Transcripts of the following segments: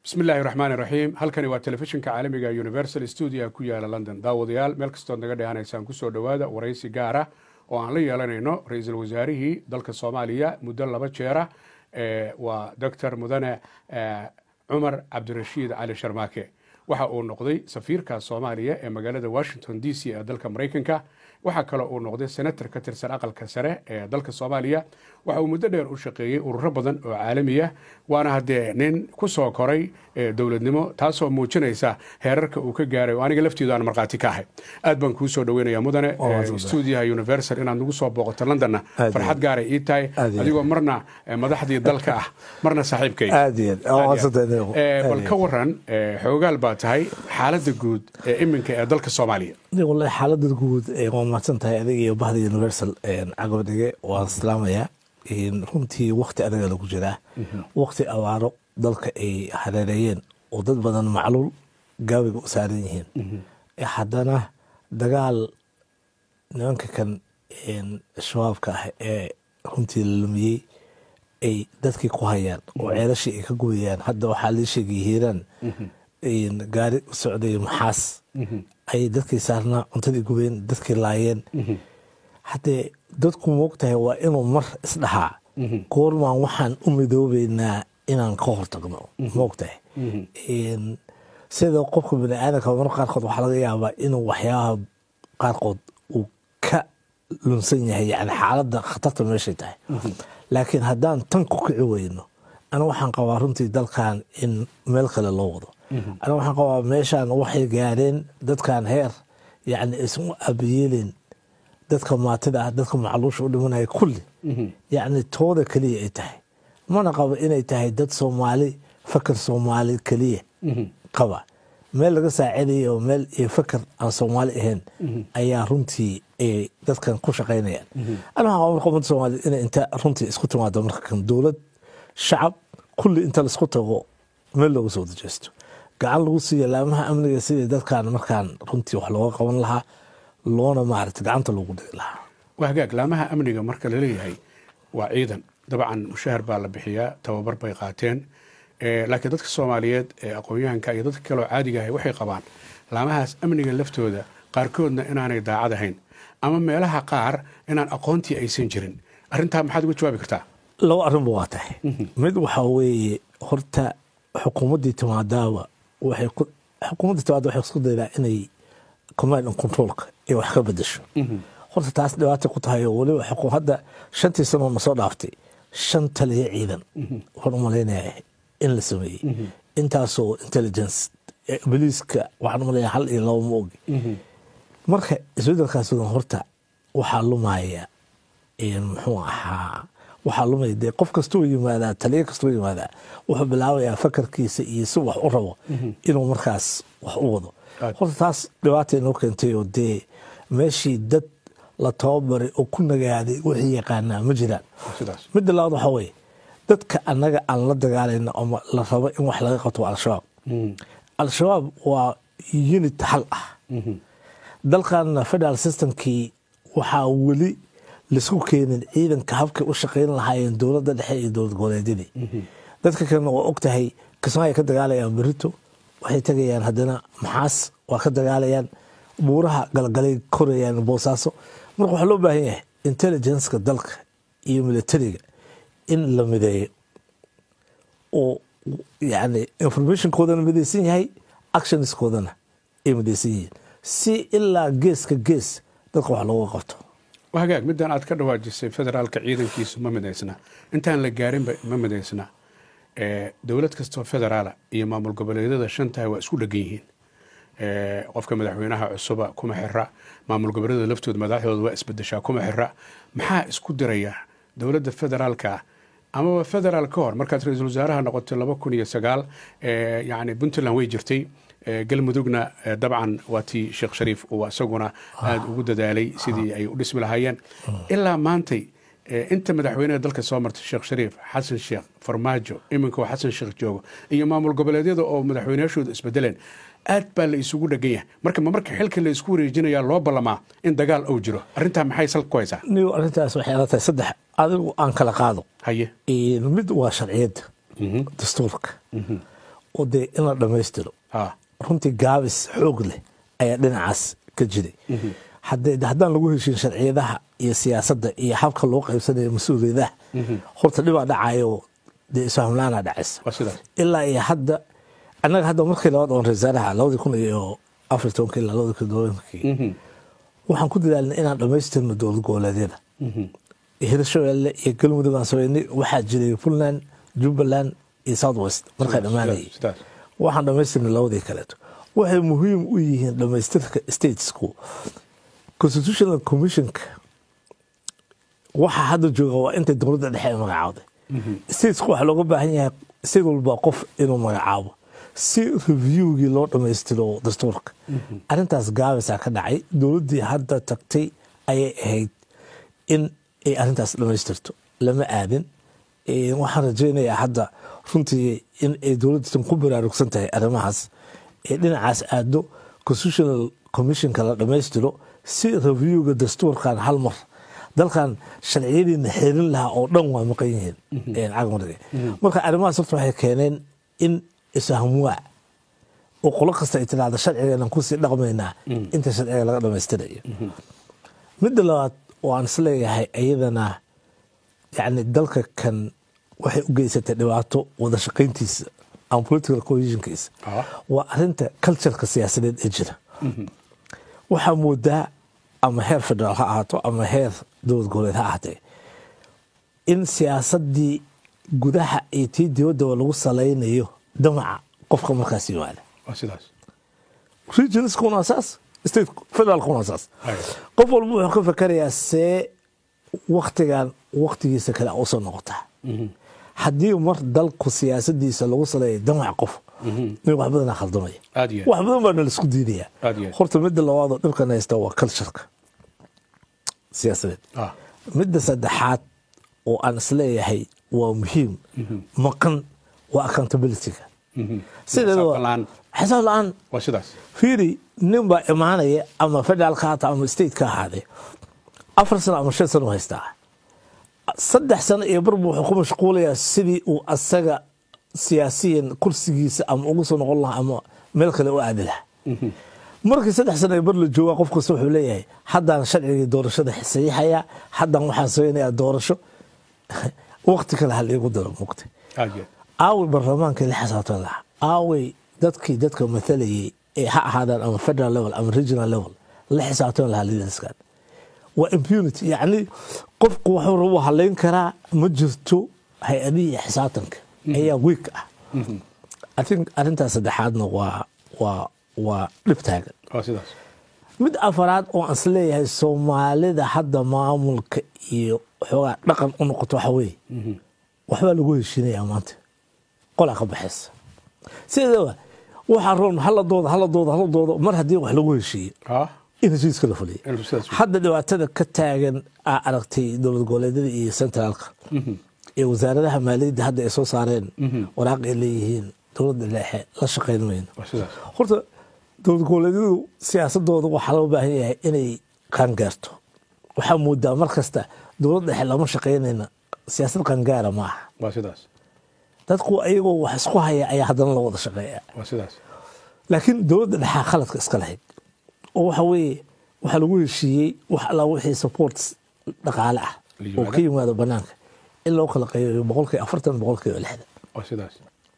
bismi illaahi raxmaan iraxiim halkani waa telefishinka caalamiga universal stuudia ku yaala london daawadayaal meel kastood naga dhehanaysaan kusoo dhowaada waraysi gaara oo aan la yeelanayno ra-iisul wasaarihii dalka soomaaliya muddo laba jeera waa doctor mudane cumar cabdirashiid cali sharmaake waxa uu noqday safiirka soomaaliya ee magaalada washington d c ee dalka maraykanka waxaa kaloo uu noqday senator ka tirsan aqalka sare ee dalka soomaaliya waxa uu muddo dheer u shaqeeyey ururo badan oo caalamiya waana haddee nin ku soo koray dowladnimo taasoo muujinaysa heerarka uu ka gaaray oo aniga lafteedu aan markhaati ka ahay aad baan kuu soo dhaweynaya mudane stuudiyaha universal inaad nagu soo booqato londonna farxad gaaray ii tahay adigoo marna madaxdii dalka ah marna saaxiibkay bal ka waran xoogaal baa tahay xaaladda guud ee iminka ee dalka soomaaliya wallahi xaalada guud waa mahadsan tahay adiga iyo bahda universal cagabadhige waan islaamaya runtii wakti adaga lagu jiraa wakti abaaro dalka ay hareereeyeen oo dad badan macluul gaabiga u saaran yihiin haddana dagaal nimanka kan shabaabka ah ee runtii la lumiyey ay dadkii ku hayaan oo ceelashii ay ka gubeyaan hadda waxaa lii sheegay hiiraan gaari u socday maxaas ayay dadkii saarnaa cuntadii gubeen dadkii laayeen haddee dadku moogtahay waa inuu mar isdhahaa goormaan waxaan u midoobeynaa inaan ka hortagno moogtahay sida qofka bani aadamka mar qaarkood waxaa laga yaabaa inuu waxyaabaha qaarkood uu ka lunsan yahay yani xaaladda khatarta meeshay tahay laakiin haddaan tan ku kici weyno ana waxaan qabaa runtii dalkan in meel kale loo wado ana waxaan qabaa meeshaan waxay gaareen dadkan heer yani aysan u abayeelin dadka maatida ah dadka macluusha u dhimanaya kulli yacni tooda keliya ay tahay mana qabo inay tahay dad soomaali fakar soomaali keliya qaba meel laga saacidayo oo meel iyo fakar aan soomaali ahayn ayaa runtii ay dadkan ku shaqaynayaan ana waxaan qaba marka ummadda soomaaliyed inay inta runtii isku timaado marka kan dowlad shacab kulli inta laisku tago meel looga soo dajeesto gacan lagu siiya laamaha amniga sidii dadkan markaan runtii wax looga qaban lahaa loona maarata gacanta loogu dhigi lahaa waa hagaag laamaha amniga marka laleeyahay waa ciidan dabcan mushahar baa la bixiyaa tababar bay qaateen laakiin dadka soomaaliyeed ee aqoon-yahanka iyo dadka kaleo caadiga ahay waxay qabaan laamahaas amniga laftooda qaarkoodna inaanay daacad ahayn ama meelaha qaar inaan aqoontii aysan jirin arrintaa maxaad uga jawaabi kartaa laba arrinba waa tahay mid waxaa weeye horta xukuumaddii timaadaaba xukuumaddii timaada waxay isku daydaa inay command and controlka ay wax ka bedasho horta taas dhibaatay ku tahay oo weliba xukuum hadda shantii sanoo na soo dhaaftay shan taliya ciidan waxaan u malaynaya in la sameeyey intaasoo intelligence boliiska waxaan u malaynaya hal iyo laba ma ogi marka isbedelkaas wadan horta waxaa lumaya muxuu ahaa waxaa lumaya dee qof kastoo yimaadaa taliya kastoo yimaadaa wuxuu bilaabayaa fakarkiisa iyo si wax u rabo inuu markaas wax u wado horta taas dhibaatay noo keentay oo dee meeshii dad la tababaray oo ku nagaaday wixii yaqaanaa ma jiraan midda labaad waxaa weye dadka annaga aan la dagaalayno ama la rabo in wax laga qabto waa al-shabaab al-shabaab waa unit hal ah dalkanna federal systemkii waxaa weli laisku keenin ciidanka habkay u shaqayn lahaayeen dowladda dhexe iyo dowlad goboleedyadii dadka kalena waa og tahay kismaayo ka dagaalayaan berito waxay tegayaan haddana maxaas waa ka dagaalayaan buuraha galgalay korayaan boosaaso marka waxaa loo baahan yahay intelligenceka dalka iyo militariga in la mideeyo oo yani informationkoodana midaysan yahay actionskoodana ay midaysan yihiin si ilaa geeska gees dadka wax looga qabto hagaag middan aad ka dhawaajisay federaalka ciidankiisu ma midaysna intaan la gaarinba ma midaysna dowlad kastoo federaala iyo maamul goboleedyada shantahay waa isku dhegan yihiin qofka madaxweynaha cusuba kuma xira maamul goboleedyada laftooda madaxdooda waa isbedeshaa kuma xira maxaa isku diraya dowladda federaalka amaba federaal ka hor markaad ra-iisul wasaaraha noqotay laba kun iyo sagaal yani puntland way jirtay galmudugna dabcan waa tii sheekh shariif uu isaguna aada ugu dadaalay sidii ay u dhismi lahaayeen ilaa maantay inta madaxweynaha dalka soo martay sheekh shariif xasan sheekh farmaajo iminka oo xasan sheekh joogo iyo maamul goboleedyada oo madaxweynayaashooda isbedeleen aad baa la isugu dhegan yahay marka ma marka xilka la isku wareejinayaa loo ballamaa in dagaal uu jiro arrintaa maxay salka ku haysaa niw arrintaas waxay ala tahay saddex adigu aan kala qaado haye mid waa sharciyadda dastuurka oo dee in la dhammaystiro ha runtii gaabis xoog leh ayaa dhinacaas ka jiray Haddee- haddaan lagu heshin sharciyadaha iyo siyaasadda iyo habka loo qaybsanayo mas-uuliyadaha horta dhibaa dhacayo dee isfahmlaana dhacaysa waa sidaas ilaa iyo hadda annaga hadda markii labaad oon rasaaraha labadii kun iyo afar tobankii ilaa labadii kun iyo tobankii waxaan ku dadaalnay inaan dhammaystirno dowlad goboleedyada hirshabelle iyo galmudug aan sameynay waxaa jiray puntland jubbaland iyo south west markaa dhammaanayay sidaas waxaan dhammaystirnay labadii kaleeto waxay muhiim u yihiin dhammaystirka statesku constitutional commissionka waxa hadda jooga waa intay dowladda dhexe ay magacaawday statesku waxaa looga baahan yahay state walba qof inuu magacaabo si reviewgii loo dhammaystiro dastuurka arrintaas gaabisaa ka dhacay dowladdii hadda tagtay ayay ahayd in ay arrintaas dhammaystirto lama aadin Eh, waxaan rajaynayaa hadda runtii in ay dowladdan ku baraarugsan tahay arrimahaas ee dhinacaas aado constitutional commissionka la dhammaystiro si reviewga dastuurkan hal mar dalkan sharciyadiina xeerin lahaa oo dhan waa maqan yihiin Eh, cagmarga marka arrimahaas horta waxay keeneen in isahmuwaa oo qolo kasta ay tidhaahdo sharcigeenan kusii dhaqmaynaa inta sharciga laga dhammaystirayo midda labaad oo aan isleeyahay iyadana yani dalka kan waxay u geysatay dhibaato wada shaqayntiisa ama political cohesionkiisa Ah. waa arinta cultureka siyaasadeed ee jira waxaa moodaa ama heer federaal ha ahaato ama heer dowlad goboleed ha ahaatee in siyaasadii gudaha iyo tii dibaddaba lagu salaynayo damaca qofka markaas yimaada waa sidaas regionskuna waa saas state federaalkuna waa saas Ay. qof walba wuxuu ka fakarayaa see waktigan waktigiisa kale usoo noqotaa haddii mar dalku siyaasadiisa lagu saleeya damac qof in wax badanaa khaldamaya aad iyo aad. wax badan baa nalaisku diidaya Aad iyo aad. horta midda labaadoo dhibkan haysta waa cultureka siyaasadeed ah midda saddexaad oo aan isleeyahay waa muhiim maqan waa accountabilityga sideeda Xisaab la'aan. xisaab la-aan waa sidaas fiiri nin baa imaanaya ama federaalka haata ama state ka ahaadee afar sano ama shan sano u haystaa saddex sano iyo barbu wuxuu ku mashquulayaa sidii uu asaga siyaasiyan kursigiisa ama ugu soo noqon lahaa ama meel kale u aadi lahaa markii saddex sano iyo bar la joogaa qof kasta wuxuu leeyahay haddaan sharcigii doorashada saxiixayaa haddaan waxaan samaynayaa doorasho waqti kale ha liigu daro mugtay aad iyo aad. aaway baarlamaankii la xisaabtan lahaa aaway dadkii dadka matalayay ee ha ahaadaan ama federal level ama regional level la xisaabtan lahaa leaderskan waa impunity yacni qofku wuxuu rabu halayn karaa ma jirto hay-adihii xisaabtanka ayaa week ah I think arrintaas saddexaadna waa waa waa dhib taagan waa sidaas mid afaraad oo aan isleeyahay soomaalida hadda maamulka iyo xoogaa dhaqan u noqoto waxa weeye waxbaa lagu heshiinayaa maanta qolaa ka baxaysa sideedaba waxaa roon haladooda haladooda haladooda mar haddii wax lagu heshiiyo ah in heshiiska la fuliyo in sidaas hadda dhibaatada ka taagan aa aragtay dowlad goboleedyada iyo centraalka iyo wasaaradaha maaliyadda hadda ay soo saareen waraaq ay leeyihiin dowladda dhexe la shaqayn mayno waa sidaas horta dowlad goboleedyadu siyaasadooda waxaa loo baahan yahay inay qaangaarto waxaa moodaa mar kasta dowlad dhexe lama shaqaynayna siyaasad qaangaara ma aha waa sidaas dadku ayagoo wax isku haya ayaa haddana la wada shaqeeya waa sidaas laakiin dowladda dhexaa khaladka iska lahayd oo waxa weeye waxaa lagu heshiiyey wax allaa wixii supports dhaqaale ah La oo yimaado. ka yimaado banaanka in loo kala qaybiyo boqolkiiba afartan boqolkiiba lixdan waa sidaas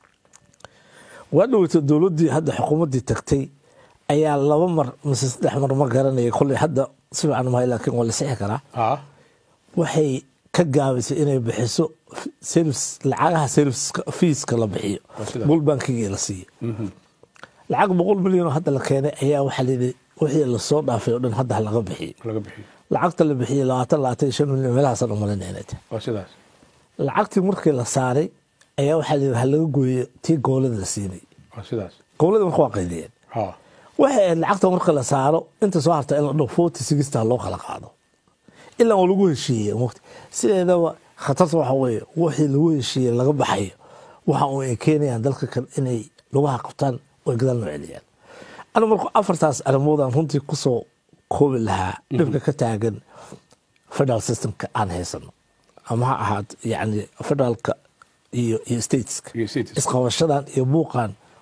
waa dhoweyta dowladdii hadda xukuumaddii tagtay ayaa laba mar mise saddex mar ma garanaya kolley hadda si fiican mahay laakiin waa la sixi karaa ah waxay ka gaabaysay inay bixiso service lacagaha serviceka fiiska la bixiyo Waa sidaa. bul bankiga la siiyo lacag boqol milyan oo hadda la keenay ayaa waxaa layidhi wixii lasoo dhaafay oo dhan hadda ha laga bixiyo laga bixiyo lacagta la bixiyey labaatan labaatan iyo shan milyan meelahaasaan umalinaya inay tahay waa sidaas lacagtii markii la saaray ayaa waxaa layidhi ha laga gooyo tii gobolada la siinay waa sidaas gobolada marka waa qaydiyeen ah waxay ahayd lacagta marka la saaro inta soo harta in la dho forty sixta loo kala qaado ilaa oo lagu heshiiyey mugti sideedaba khatarta waxa weeye wixii lagu heshiiyey laga baxayo waxa uu ay keenayaan dalka kan inay lugaha qabtaan oo ay gadaal noo celiyaan anu marka afartaas arrimoodaan runtii kusoo koobi lahaa dhibka ka taagan federal systemka aan haysano ama ha ahaat yani federaalka iyo iyo stateska iyo cities isqabashadan iyo buuqan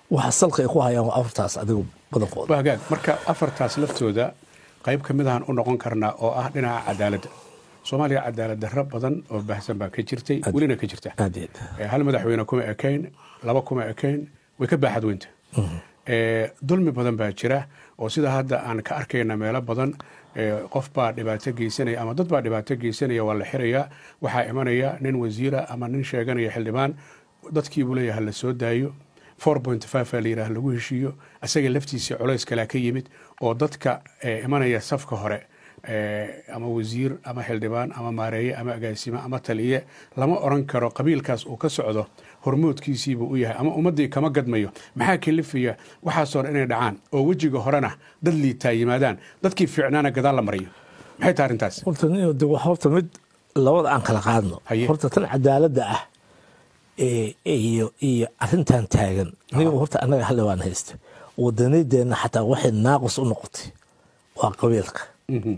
waxa salka ay ku hayaan waa afartaas adigu badankooda waa hagaag marka afartaas laftooda qayb ka midahan u noqon karnaa oo ah dhinaca cadaaladda soomaaliya cadaalad darro badan oo baahsan baa ka jirtay welina ka jirta aad iyo aad Eh, hal madaxweyne kuma ekayn laba kuma ekayn way ka baaxad weynta Eh, dulmi badan baa jira oo sida hadda aan ka arkayna meelo badan eh, qof baa dhibaato geysanaya ama dad baa dhibaato geysanaya waa la xirayaa waxaa imanaya nin wasiira ama nin sheeganaya xildhibaan dadkiibuu leeyahay la soo daayo four point five aa la yidhaah lagu heshiiyo asaga laftiisa culays kalaa ka yimid oo dadka eh, imanaya safka hore eh, ama wasiir ama xildhibaan ama maareeye ama agaasime ama taliye lama oran karo qabiilkaas uu ka socdo hormoodkiisiibuu u yahay ama ummaddii kama gadmayo maxaa kalifaya waxaasoo dhan inay dhacaan oo wejiga horena dad liitaa yimaadaan dadkii fiicnaana gadaal la mariyo maxay tahay arrintaas horta nin de wax horta mid labada aan kala qaadno Haye. horta tan cadaaladda ah ee- iyo iyo arrintan taagan niga horta annaga hal waan haysta wadanaydeenna xataa waxay naaqus u noqotay waa qabiilka Mhm.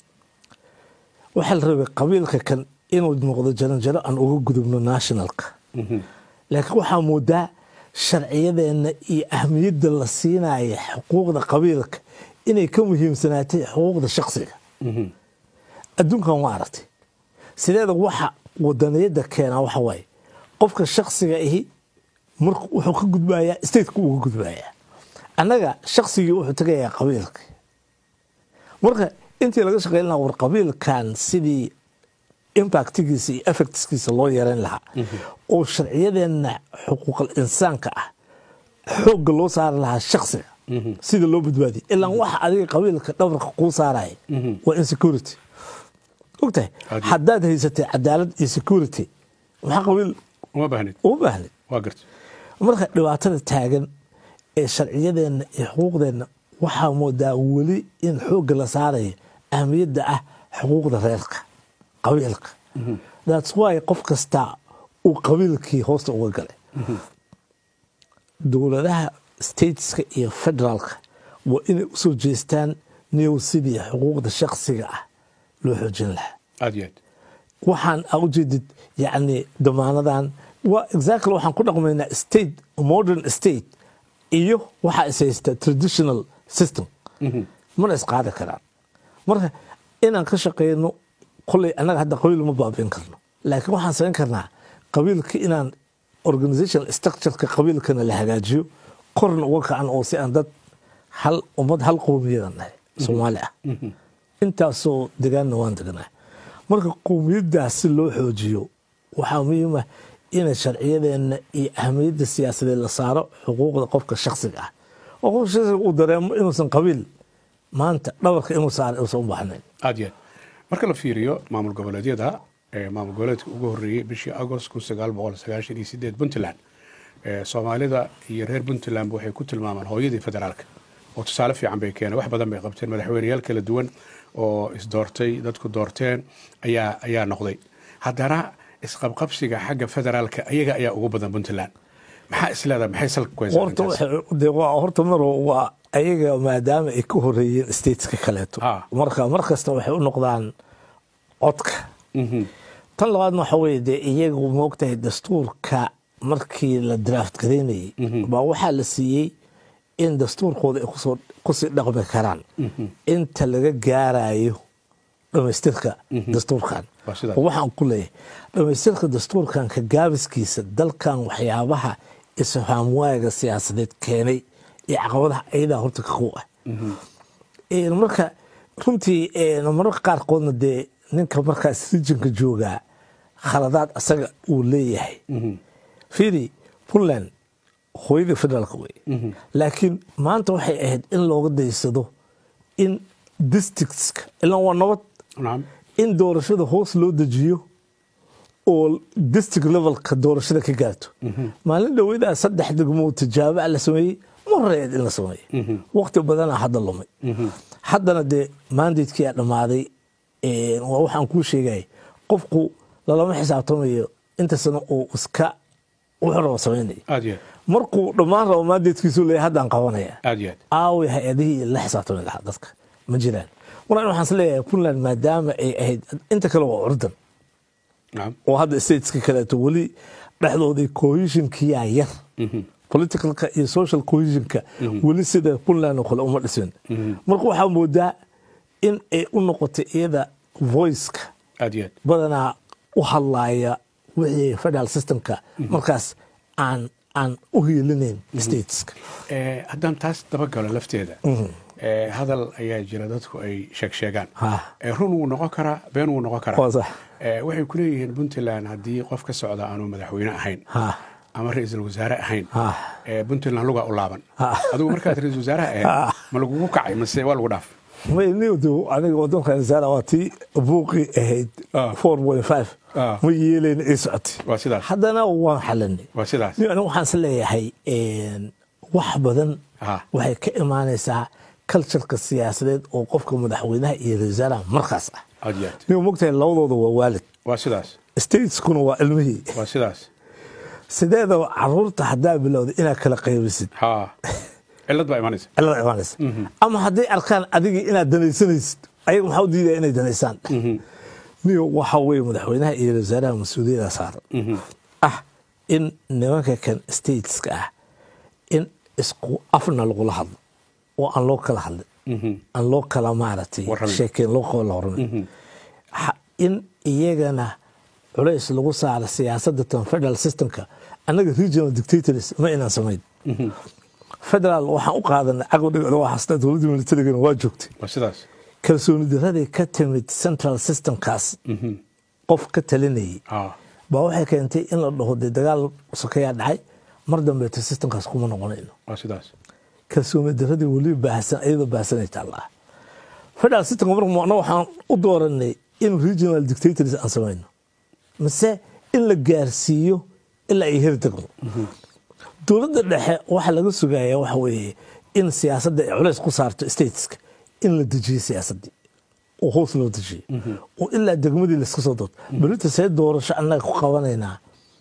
waxaa la rabay qabiilka kan inuu noqdo jaranjaro aan uga gudubno nationalka Mhm. laakiin waxaa moodaa sharciyadeenna iyo ahmiyadda la siinaya xuquuqda qabiilka inay ka muhiimsanaatay xuquuqda shakhsiga Mhm. adduunkan waa aragtay sideeda waxa wadaniyadda keenaa waxa waaye qofka shakhsiga ahi marka wuxuu ka gudbayaa stateka uga gudbayaa annaga shaksigii wuxuu tegayaa qabiilka marka intii laga shaqeyn lahaa war qabiilkan sidii impactigiisa iyo effectskiisa loo yareyn lahaa oo sharciyadeenna xuquuqal insaanka ah xoogga loo saari lahaa shaksiga sida loo badbaadiya ilaan waxa adiga qabiilka dhabarka kuu saaraya waa insecurity ogtahay Haddii- haddaad haysatay cadaalad iyo security maxaa qabiil uma baahnid uma baahnid waa garta marka dhibaatada taagan ee sharciyadeenna iyo xuquuqdeenna waxaa moodaa weli in xoogga la saarayo ahmiyadda ah xuquuqda reerka qabiilka thats why qof kasta uu qabiilkii hoosta uga galay dowladaha stateska iyo federaalka waa inay usoo jeestaan niyow sidii xuquuqda shakhsiga ah loo xoojin lahaa aad iyo aad waxaan aa ujeedid yani damaanadan waa exactly waxaan ku dhaqmaynaa state modern state iyo waxaa is haysta traditional system mana isqaadi karaan marka inaan ka shaqeyno koley annaga hadda qabiil ma baabiin karno laakiin waxaan samayn karnaa qabiilka inaan organizational structureka qabiilkana la hagaajiyo korna uga kacan oo si aan dad hal ummad hal qowmiyadan nahay soomaali ah intaasoo degaanna waan deganaa marka qowmiyadaas si loo xoojiyo waxaa muhiim ah ina sharciyadeenna iyo ahmiyadda siyaasadeed la saaro xuquuqda qofka shaksiga ah oo qofka shaksiga uu dareemo inuusan qabiil maanta dhabarka inuu saaro inuusan u baahnayn aad iyo aad marka la fiiriyo maamul goboleedyada ee maamul goboleedka ugu horreeyey bishii agost kun sagaal boqol sagaashan iyo sideed puntland ee soomaalida iyo reer puntland waxay ku tilmaamaan hooyadii federaalka oo tusaale fiican bay keeneen wax badan bay qabteen madaxweyneyaal kala duwan oo isdoortay dadku doorteen ayaa ayaa noqday haddana isqabqabsiga xagga federaalka ayaga ayaa ugu badan puntland maxaa isleedahay maxay salka ku haysaa horta arrintaas? waxay- dee waa horta mar waa ayaga maadaama ay ka horeeyeen stateska kaleeto Ah. marka mar kasta waxay u noqdaan codka Mhm. tan labaadna waxa weye dee iyagu moogtahay dastuurka markii la draft garaynayay baa waxaa la siiyey in dastuurkooda ay kusoo kusii dhaqmi karaan inta laga gaarayo dhamaystirka dastuurkan Waa sidaas. oo waxaan ku leeyahay dhamaystirka dastuurkan ka gaabiskiisa dalkan waxyaabaha isfahamwaaga siyaasadeed keenay iyo caqabadaha ayadaa horta ka kow ah Een, marka runtii een, mararka qaarkoodna dee ninka markaas rijinka joogaa khaladaad asaga uu leeyahay fiiri puntland hooyadii federaalka wey laakiin maanta waxay ahayd in looga daysado in districtska ilaan waa nabad Naam. in doorashada hoos loo dejiyo oo district levelka doorashada ka gaarto maalin dhoweydaa saddex degmo tijaabo la sameeyey mareed in la sameeyo waqti badana hadda lumay haddana dee mandatekii aa dhammaaday Een, waa waxaan kuu sheegay qofku lalama xisaabtamayo inta sano uu iska wuxuu rabo samaynayo aad iyo aad markuu dhammaan rabo mandatekiisu leeyahay haddaan qabanaya aad iyo aad aaway hay-adihii la xisaabtami lahaa dadka ma jiraan marka waxaan is leeyahay puntland maadaama ay ahayd inta kale waa curdan naam oo hadda stateska kaleeto weli dhexdoodii cohesionkiyaa yar politicalka iyo social cohesionka weli sida puntland oo kale uma dhismin marka waxaa moodaa in ay u noqotay iyada voiceka aad iyo aad badanaa u hadlaaya wixii federal systemka markaas aan aan u hiilinayn stateska Eh, haddaan taas dabagalo lafteeda eh, hadal ayaa jira dadku ay sheeg sheegaan Ha. Eh, run wuu noqon karaa been wuu noqon karaa Waa sax. Eh, waxay ku leeyihiin puntland haddii qof ka socda aanu madaxweyne ahayn Ha. ama ra-iisul wasaare ahayn Ha. eh, puntland lugaa u laaban Ha. adigu markaad ra-iisul wasaaraha ahayd ma lagugu kacay mase waa lagu dhaaf maynidu aniga wadanka wasaara waa tii buuqii ahayd Ah. four point five Ah. ma yeelayn ii socotay waa sidaas haddana waan xalinay waa sidaas Ni- anigu waxaan is leeyahay een, wax badan Ha. waxay ka imaanaysaa cultureka siyaasadeed oo qofka madaxweynaha iyo ra-iisul wasaaraha markaas ah aad iyo aad niga mogtahay labadooda waa waalid waa sidaas stateskuna waa ilmihii waa sidaas sideedaba caruurta haddaa bilowda inaad kala qaybisid ha cilad baa imanaysa cilada imaanaysa ama hadday arkaan adigii inaad danaysanaysid ayaga maxaa u diidaya inay danaysaan niyo waxa weye madaxweynaha iyo ra-iisul wasaaraha mas-uuliyadda saaran ah in nimanka kan stateska ah in isku afna lagula hadlo oo aan loo kala hadlin aan loo kala maaragtay Warramin. sheekeen loo kala warramin Ha- in iyagana culays lagu saaro siyaasadda tan federal systemka annaga regional dictators ma inaan samayn federal waxaan u qaadanay cagwadhiga waa xastaa dowladda militarigana waa joogtay waa sidaas kalsooni daradii ka timid central systemkaas qof ka talinayay ha baa waxay keentay in la dhaho dee dagaal sokeyaa dhacay mar dambeeto systemkaas kuma noqonayno waa sidaas kalsooni daradii weli baahsan iyadoo baahsanay taallaa federal systemka marka macno waxaan u dooranay in regional dictators aan samayno mise in la gaarsiiyo ilaa ay heri degmo dowladda dhexe waxa laga sugaya waxa weeye in siyaasadda ay culays ku saarto stateska in la dejiyo siyaasaddii oo hoos loo dejiyo oo ilaa degmadii layska soo doorto berita see doorasho annaga ku qabanaynaa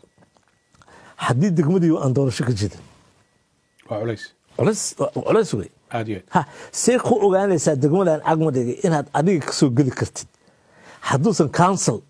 haddii degmadii aan doorasho ka jirin waa culays culays culays wey aad iyo aad ha see ku ogaanaysaa degmadan cagmadhiga inaad adiga ka soo geli kartid hadduusan council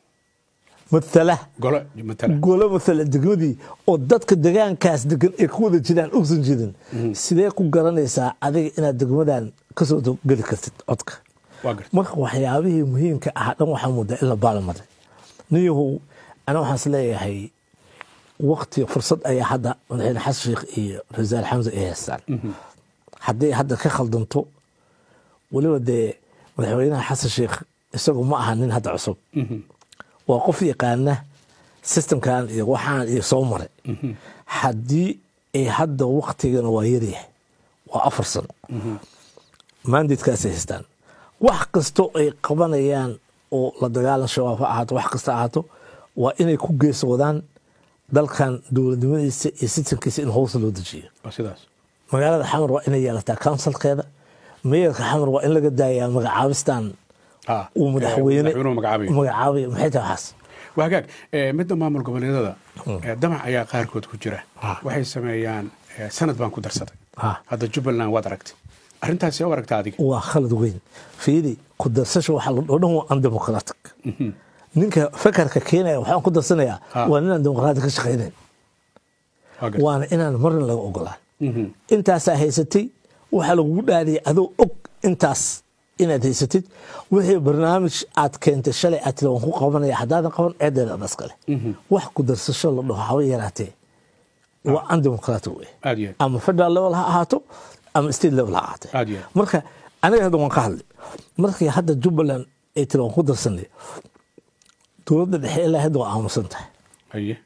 matala golo matala golo matala degmadii oo dadka degaankaas degan ay ku wada jiraan uusan jirin sidee ku garanaysaa adiga inaad degmadan kasoo geli kartid codka waa garta marka waxyaabihii muhiimka ah dhan waxaa moodaa in la baalimaray niyahow ana waxaan is leeyahay wakti fursad ayaa hadda madaxweyne xasan sheekh iyo rasaal xamse ay haystaan hadday hadda ka khaldanto weliba dee madaxweynaha xasan sheekh isagu ma aha nin hadda cusub waa qof yaqaana systemkan iyo waxaan iyo soo maray haddii ay hadda waktigana waa yaryahay waa afar sano mandatekaasay haystaan wax kastoo ay qabanayaan oo la dagaalan shabaab ha ahaato wax kasta ahaato waa inay ku geesoodaan dalkan dowladnimadiisa iyo sistamkiisa in hoos loo dejiyo waa sidaas magaalada xamar waa inay yeelataa counsilkeeda meeyarka xamar waa in laga daayaa magacaabistan ha uu madaxweyne madaxweynuhu magacaabayo magacaabayo maxay tahay waxaas waa hagaag Eh, midda maamul goboleedada eh, damac ayaa qaarkood ku jira waxay sameeyaan eh, sanad baan ku darsaday Ha. hadda jubbaland waad aragtay arrintaas see u aragta adiga waa khalad weyn fiidi ku darsasha waxaa la oo dhan waa undemocratic ninka fakarka keenaya waxaan ku darsanayaa Ha. waa ninaan dimuqraati ka shaqaynayn waa garta waana inaan marna laga ogolaan intaasaa haysatay waxaa lagugu dhaariyay adoo og intaas inaad haysatid wixii barnaamij aad keentay shalay aad tiri waan ku qabanaya haddaadan qaban ceedeeda adas kale wax ku darsasho la dhaho haba yaraatee waa undemocratic wey aad iyo aad ama federal level ha ahaato ama state level ha ahaatee Aad iyo aad. marka aniga hadda waan ka hadlay markii hadda jubbaland ay tiri waan ku darsanay dowladda dhexe ilaa hadda waa aamusan tahay haye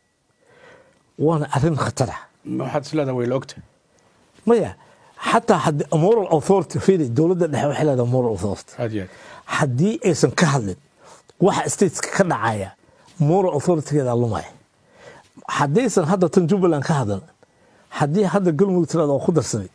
waana arrin khatara Ma waxaad is leedahay way la ogta maya xataa haddii moral authority fiiri dowladda dhexe waxay leedahay moral authority aad iyo aad haddii aysan ka hadlin waxa stateska ka dhacaya moral authoritygeeda lumaya haddaysan hadda tan jubbaland ka hadlan haddii hadda galmudug tirahdo waa ku darsaday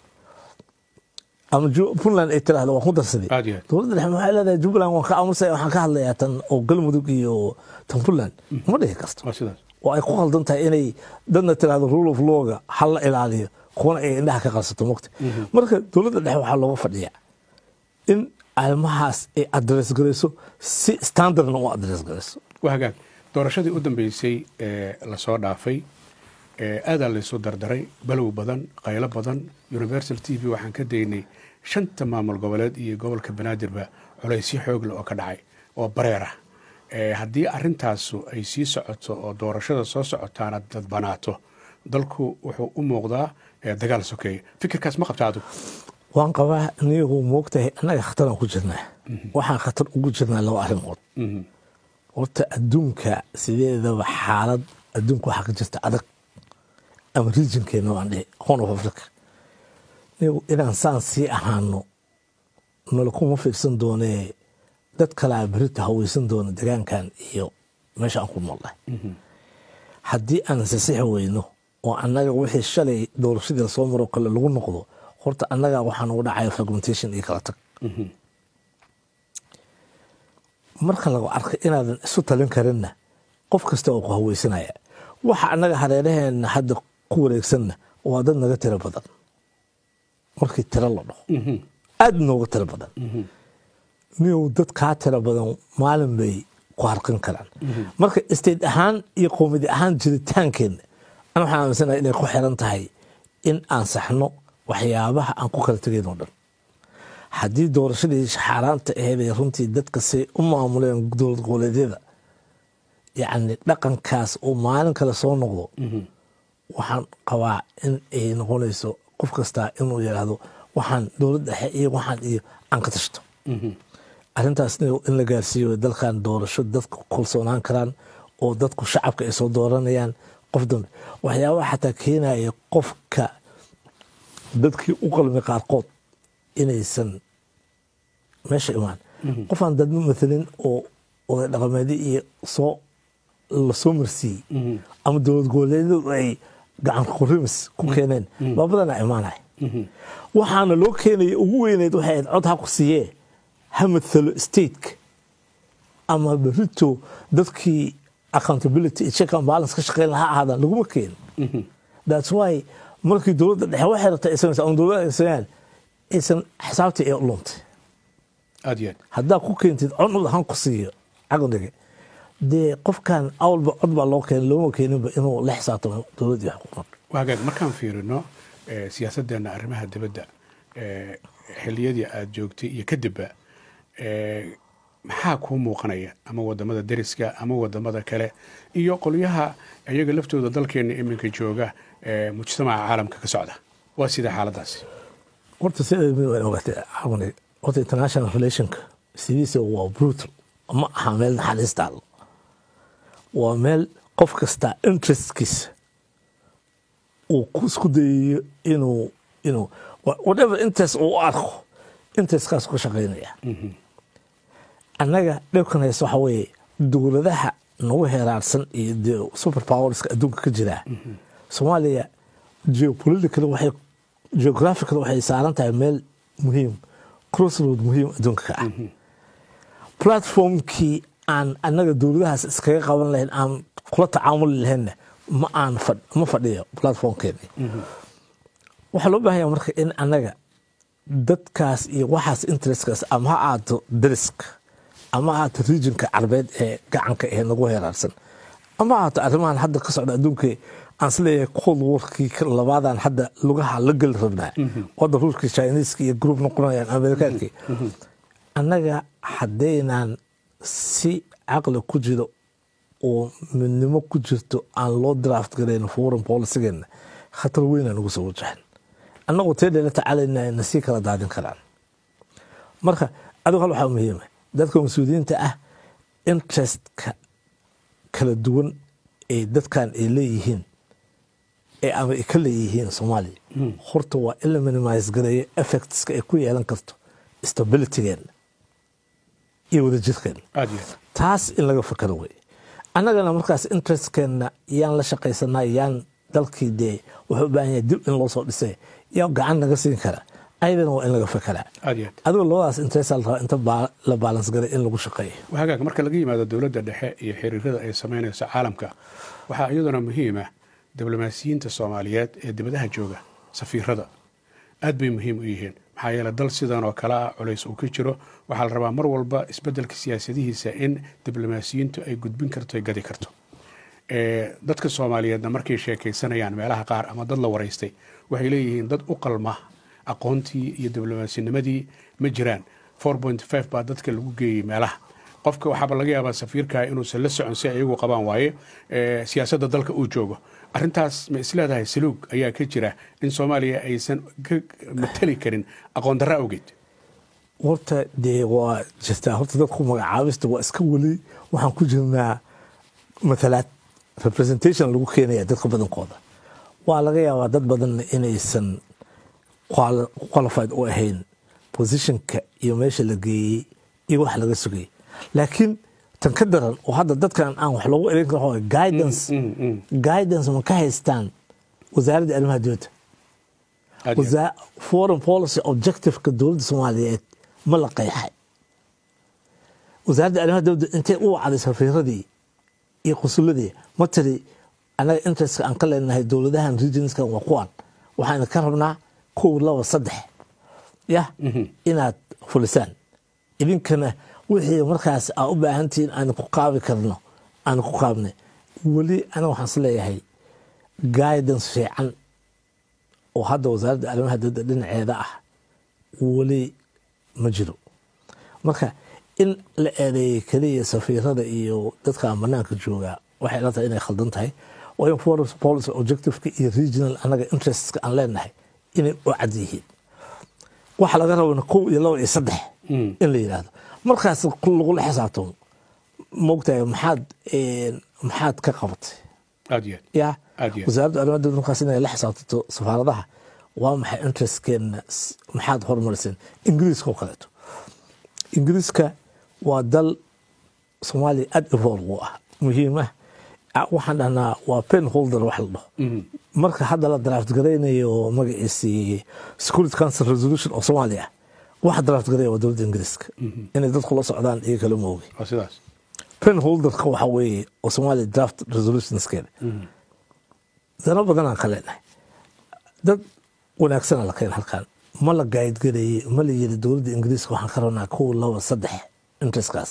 ama Ju- puntland ay tirahdo waa ku darsaday Aad iyo aad. dowladda dhexe waxay leedahay jubbaland waan ka aamusaya waxaan ka hadlayaa tan oo galmudug iyo tan puntland ma dhihi karto waa sidaas oo ay ku khaldan tahay inay dadna tiraahdo rule of lawga ha la ilaaliyo kuwana ay indhaha ka qabsato mogta marka dowladda dhexe waxaa looga fadhiya in arrimahaas ay adres garayso si standardna u adres garayso waa hagaag doorashadii u dambeysay ee lasoo dhaafay aadaa laysu dardaray balow badan qaylo badan universal t v waxaan ka daynay shanta maamul goboleed iyo gobolka banaadirba culaysyo xoogle oo ka dhacay oo bareer ah haddii arintaasu ay sii socoto oo doorashada soo socotaana dadbanaato dalku wuxuu u muuqdaa dagaal sokeeye fikirkaas ma qabta adigu waan qabaa niyagu moogtahay annaga khataraan ku jirnaa waxaan khatar ugu jirnaa laba arrimood horta adduunka sideedaba xaalad adduunka waxaa ka jirta adag ama regionkeena waan dhihi horn of africa niyagu inaan saan sii ahaano nala kuma fiirsan doonee dad kalea berita haweysan doona degaankan iyo meesha aan ku noolnahay haddii aan sasixi weyno oo annaga wixii shalay doorashadii lasoo maroo kale lagu noqdo horta annaga waxaa nagu dhacaya fragmentation iyo kala tag marka lagu arkay inaadan isu talin karinna qof kasta oo ku haweysanaya waxa annaga hareeraheena hadda ku wareegsanna waa dad naga tiro badan markii tiro la dhaho aada nooga tiro badan niyow dad kaa tiro badan maalin bay ku harqin karaan marka state ahaan iyo qowmidi ahaan jiritaankeenna an waxaan aaminsanaha inay ku xiran tahay in aan saxno waxyaabaha aan ku kala tegayn oo dhan haddii doorashadii xaaraanta aheyd ee runtii dadka say u maamuleen dowlad goboleedyada yacni dhaqankaas uu maalin kale soo noqdo waxaan qabaa in ay noqonayso qof kastaa inuu yidhaahdo waxaan dowlad dhexe iyo waxaan iyo aan ka tashto arrintaas in la gaarsiiyo dalkan doorasho dadka kalsoonaan karaan oo dadku shacabka ay soo dooranayaan qof dambe waxyaabaha xataa keenaya qofka dadkii u qalmay qaarkood inaysan meesha imaan qofaan dad mathalin oo oday dhaqameedyo iyo soo lasoo marsiiyey ama dowlad goboleedyadu ay gacan qurimis ku keeneen baabadana imaanaya waxaana loo keenaya ugu weyneed waxay ahayd cod ha ku siiyee ha mathalo stateka ama berito dadkii accountability iyo check and balance ka shaqeyn laha ahaadaan laguma keeno that's why markii dowladda dhexe waxay rabtay ay samaysa ama dowladda ay sameeyaan aysan xisaabtii ee u luntay aad iyo aad haddaa ku keentid cod han ku siiyo caqliga dee qofkan awalba cod baa loo keenay looma keeninba inuu la xisaabtamo dowladda iyo xukuumadda waagaag markaan fiirino siyaasaddeena arrimaha dibadda xilliyadii aada joogtay iyo kadibba maxaa kuu muuqanaya ama wadamada deriska ama wadamada kale iyo qolyaha iyaga laftooda dalkeena iminka jooga mujtamaca caalamka ka socda waa sida xaaladaasi horta sideed mid waan ogaatay caqliga horta international relationka sidiisa waa brutal ma aha meel naxariis taalo waa meel qof kasta interestkiisa uu isku dayayo inuu inuu whatever interest uu u arko interestkaas ku shaqaynaya annaga dhibkan haysta waxa weeye dowladaha nagu heraarsan iyo dee super powerska adduunka ka jira soomaaliya geopolitical waxay geographical waxay saaran tahay meel muhiim crossroad muhiim adduunka ka ah platformkii aan annaga dowladahaas iskaga qaban lahayn aan kula tacaamuli lahaynna ma aan ma fadhiyo platformkeeni waxaa loo baahan yaha marka in annaga dadkaas iyo waxaas interestkaas ama ha aato dariska ama ha aato regionka carbeed ee gacanka ee nagu heraarsan ama ha aato arrimahan hadda ka socda adduunka aan isleeyahay cold warkii labaadan hadda lugaha la geli rabnaa wadda ruushkii chiniiska iyo group noqonayaan amerikaankii annaga haddaynaan si caqli ku jiro oo midnimo ku jirto aan loo draft garayn foreign policygeena khatar weynaa nagu soo wajahan annagoo teedhela tacaalayna na sii kala daadin karaan marka adigu hal waxaa muhiima dadka mas-uuliyiinta ah interestka kala duwan ee dadkan ay leeyihiin ee ama ay ka leeyihiin soomaaliya horta waa in la minimise gareeyo effectska ay ku yeelan karto stabilitygeena iyo wadajirkeena aad iyo aad taas in laga fakaro wey annagana markaas interestkeenna yaan la shaqaysanaa yaan dalkii dee wuxuu u baahan yahay dib in loo soo dhisay yaa gacan naga siin kara ayadana waa in laga fakaraa aad iyo aad adigo labadaas interest la rabaa inta baa- la balance garay in lagu shaqeeyo hagaag marka laga yimaado dowladda dhexe iyo xiriirada ay samaynayso caalamka waxaa iyaduna muhiim ah diblomaasiyiinta soomaaliyeed ee dibadaha jooga safiirada aad bay muhiim u yihiin maxaa yeele dal sidan oo kale ah culays uu ka jiro waxaa la rabaa mar walba isbeddelka siyaasadihiisa in diblomaasiyiintu ay gudbin karto ay gadi karto Eh, dadka soomaaliyeedna markay sheekaysanayaan meelaha qaar ama dad la waraystay waxay leeyihiin dad u qalma aqoontii iyo diblomaasinimadii ma jiraan baa dadka lagu geeyey meelaha qofka waxaaba laga yaabaa safiirka inuusan la socon si ay iyagu qabaan waaye eh, siyaasadda dalka uu joogo arrintaas ma isleedahay saluug ayaa ka jira in soomaaliya aysan ka matali karin aqoon darra awgeed horta dee waa jirtaa horta dadku magacaabista waa iska weli waxaan ku jirnaa matalaad representation lagu keenaya dadka badankooda waa laga yaabaa dad badan inaysan qual- qualified u ahayn positionka iyo meesha la geeyey iyo wax laga sugayay laakiin tan ka daran oo hadda dadkan aan wax loogu erin karo waxaa waaye guidance guidance ma ka haystaan wasaaradda arrimaha dibadda Aad iyo aad. Wasa- foreign policy objectiveka dowladda soomaaliyeed ma la qeexay wasaaradda arrimaha dowladda intay u wacday safiiradii iyo qusuladii ma tiri anaga interestka aan ka leenahay dowladahan regionskan waa kuwan waxaan ka rabnaa kow laba saddex yah inaad fulisaan idinkana wixii markaas aa u baahantihiin aan ku qaabi karno aan ku qaabnay weli aniga waxaan is leeyahay guidance fiican oo hadda wasaaradda arrimaha dowladda dhinaceeda ah weli ma jiro marka in la eedeeyey keliya safiirada iyo dadka aan banaanka jooga waxay ila tahay inay khaldan tahay oo in foreign policy objectiveka iyo regional anaga interestka aan leenahay inay u cad yihiin waxa laga rabana kow iyo laba iyo saddex in la yidhaahdo markaas lagula xisaabtamo mogtahay maxaad maxaad ka qabatay aad iyo aad ya Aad iyo aad. wasaaradda arrimaha dowladda markaas inay la xisaabtato safaaradaha waa maxay interestkeena s- maxaad horumariseen ingiriiska oo kaleeto ingiriiska waa dal soomaaliya aada evolve u ah muhiim ah Ah, waxaan dhahnaa waa pen holder wax la dhaho marka hadda la draft garaynayo magaciisii security council resolution oo soomaaliya ah waxa draft garaya waa dowladda ingiriiska inay dadku la socdaan iyo kala moogi waa sidaas pen holderka waxa weeye oo soomaaliya draft resolutionskeeda dano badanaan ka leenahay dad wanaagsana la keen halkan ma la gaadgareeyey ma la yiri dowladda ingiriiska waxaan ka rabnaa kow laba saddex interestkaas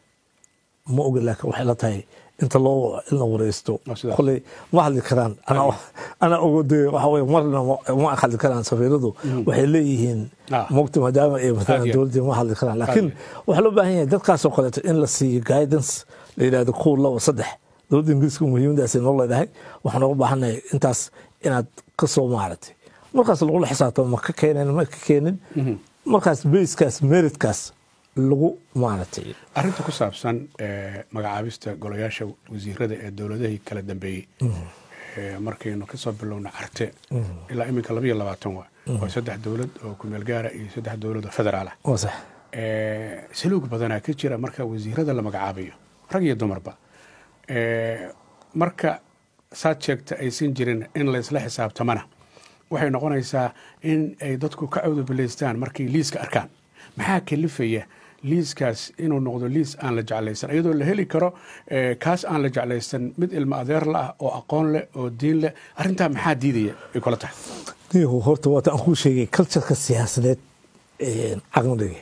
ma oga laakiin waxay la tahay inta loo in la wareysto Waa sidaas. koley ma hadli karaan Anaa- anaa ogo dee waxa weye marna ma- ma hadli karaan safiiradu waxay leeyihiin Ah. mogta maadaama ay Aad matalan iyo aad. dowladda ma hadli karaan laakiin iyo waxaa loo baahan yahay dadkaasoo kaleeto in la siiyo guidance la yidhahdo kow laba saddex dowladda ingiriiska muhiimadaasay noo leedahay waxaan uga baahannahay intaas inaad ka soo maaratay markaas lagula xisaabtamo ma ka keeneen ma ka keenin markaas bayskaas meritkaas lagu maaratay arrinta ku saabsan eh, magacaabista golayaasha wasiirada ee dowladahii kala dambeeyey eh, markaynu kasoo bilowno carte ilaa iminka labayo labaatan waa waa saddex dowlad oo kumeel gaara iyo saddex dowlad oo federaal ah waa sax Eh, saluug badanaa ka jira marka wasiirada la magacaabayo rag iyo dumarba Eh, marka saad sheegta aysan jirin in laysla xisaabtamana waxay noqonaysaa in ay dadku ka cawdubilaystaan markay liiska arkaan maxaa kalifaya liiskaas inuu noqdo liis aan la jeclaysan iyadoo la heli karo eh, kaas aan la jeclaysan mid ilmo adeer la ah oo aqoon leh oo diin leh arrintaa maxaa diidaya ay kula tahay niyahu horta waata aan kuu sheegay cultureka siyaasadeed caqnidhige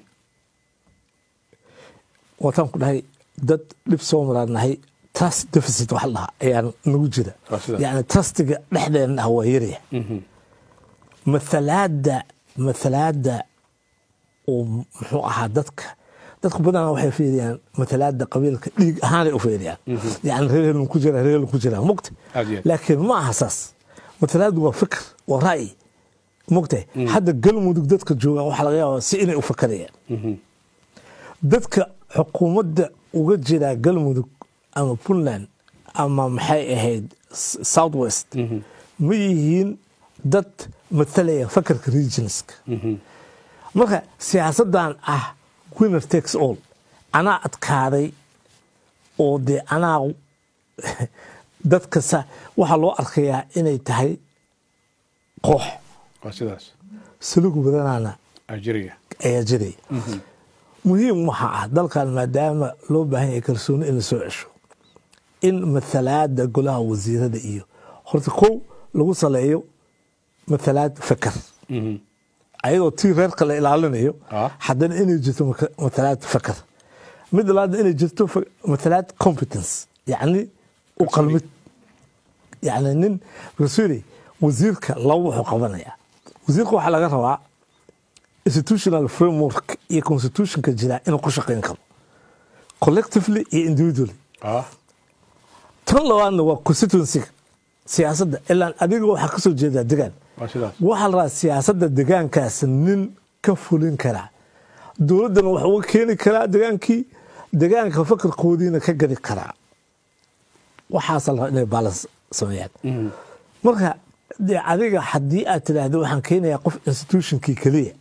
waataan ku dhahay dad dhib soo maraadnahay trust deficit wax la dhahaa ayaa nagu jira Waa sidaas. yani trustiga dhexdeena ah waa yaraya mathalaada mathalaada uu muxuu ahaa dadka dadku badanaa waxay fiiriyaan mathalaada qabiilka dhiig ahaanay u fiiriyaan yani reerhelun ku jira reerhelun ku jira mugta Aad iyo aad. laakiin ma aha saas mathalaadu waa fikr waa ra'yi mugta hadda galmudug dadka jooga waxaa laga yaabaa si inay u fakarayaan dadka xukuumadda uga jira galmudug ama puntland ama maxay ahayd S- south west ma yihiin dad matalaya fakarka regionska marka siyaasadan ah winner takes all anaa adkaaday oo dee anaa dadka sa waxaa loo arkayaa inay tahay koox waa sidaas salugu badanaana ajiriya ayaa jiraya muhiim waxa ah dalkan maadaama loo baahan yahay kalsooni in la soo cesho in mathalaada golaha wasiirada iyo horta kow lagu saleeyo mathalaad fakar ayadoo tii reerka la ilaalinayo Ah. haddana inay jirto maka- mathalaad fakar mid labaadna inay jirto fa- mathalaad competence yacni u qalmid yani nin rasuuli wasiirka laba wuxuu qabanaya wasiirka waxaa laga rabaa institutional framework iyo constitutionka jira inuu ku shaqayn karo collectively iyo individually ah tan labaadna waa constituencyga siyaasadda ilaan adiga waxaa ka soo jeedaa degaan waa sidaas waxaa la rabaa siyaasadda degaankaas nin ka fulin karaa dowladdana wax uga keeni karaa degaankii degaanka fakarkoodiina ka gadi karaa waxaasa la rabaa inay balance sameeyaan marka dee adiga haddii aad tidhaahdo waxaan keenayaa qof institutionkii keliya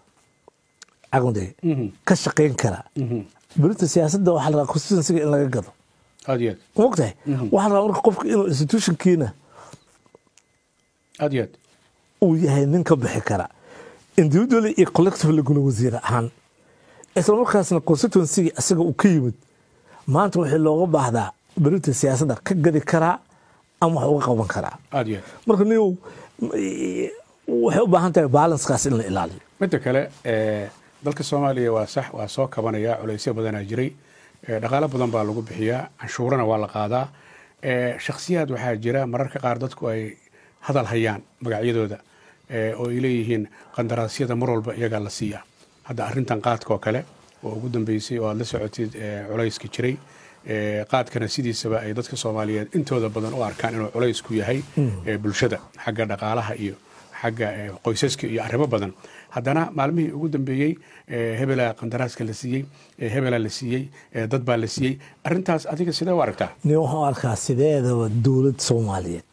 caqliga ka shaqayn karaa berita siyaasadda waxaa la rabaa constituencyga in laga gado aad iyo aad mogtahay waxaa la rabaa marka qofka inuu institutionkiina aad iyo aad uu yahay nin ka bixi kara individually iyo collectively gula wasiir ahaan isla markaasna constituencyga isaga uu ka yimid maanta wixii looga baahdaa berita siyaasadda ka gadi karaa ama wax uga qaban karaa aad iyo aad marka niyow waxay u baahan tahay balanskaas in la ilaaliyo midda kale eh, dalka soomaaliya waa sax waa soo kabanaya culaysyo badanaa jiray Eh, dhaqaalo badan baa lagu bixiyaa canshuurana waa la qaadaa Eh, shakhsiyaad waxaa jira mararka qaar dadku ay hadal hayaan magacyadooda eh, oo ay leeyihiin qandaraasyada mar walba iyagaa la siiya hadda arrintan qaadka oo kale oo ugu dambeysay oo aad la socotid eh, culayska jiray Eh, qaadkana sidiisaba ay dadka soomaaliyeed intooda badan u arkaan inuu culaysku yahay eh, bulshada xagga dhaqaalaha iyo xagga eh, qoysaska iyo arrimo badan haddana maalmihii ugu dambeeyey eh, hebelaa qandaraaska la siiyey eh, hebelaa la siiyey eh, dad baa la siiyey arrintaas adiga sidee u aragtaa nin waxaan u arkaa sideedaba dowlad soomaaliyeed